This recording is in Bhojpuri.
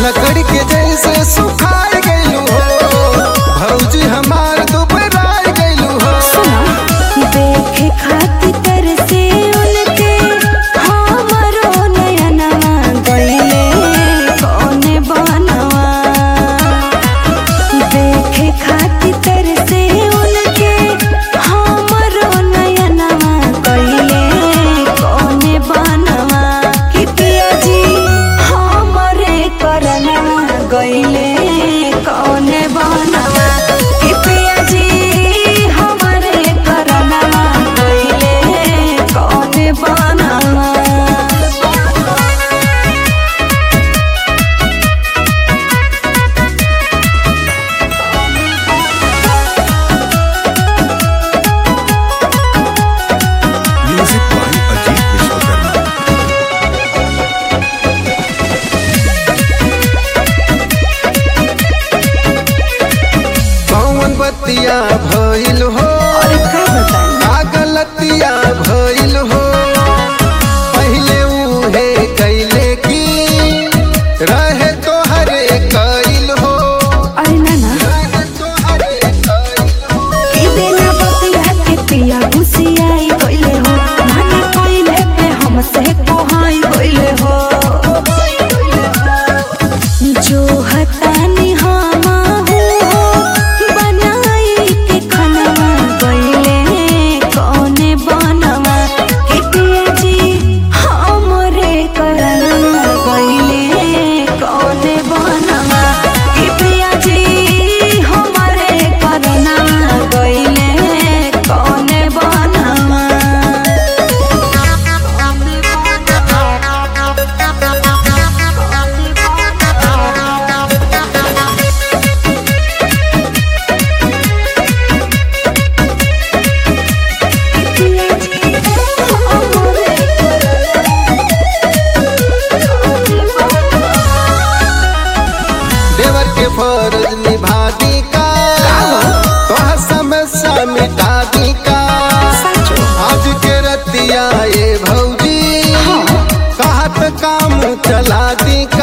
लकड़ी के जैसे सुखाए गइलू हो भौजी हमार दुबराए गइलू हो सुना देखे खातिर तरसे उनके हमरो नयनवा गइले कौने बनवा देखे खातिर तरसे उनके हमरो नयनवा गइले कौने बनवा कि पिया जी हमरे करनवा गइले कौने बनवा कि पिया जी हमरे करनवा गइले कौने बनवा Music by Ajit Vishwakarma. कौन बतिया भइल हो अरे का बताई का गलतिया भइल हो पहिले उहे कैले की रहे तो हरे कैल हो अरे ना ना रहे तोहरे कैल हो। ई बिना बतिया के पिया घुसियाई गइले हो माने कइले पे हमसे कोहाई गइले हो जो हतानी हम हो बनाई के खनवा गइले कौने बनवा के पिया जी हमरे करनवा गइले कौने बनवा के पिया जी हमरे करनवा गइले कौने बनवा देवर के फर्ज निभा दी का तोहर समस्या मिटा दी का आज के रतिया ये भौजी कहत काम चला दी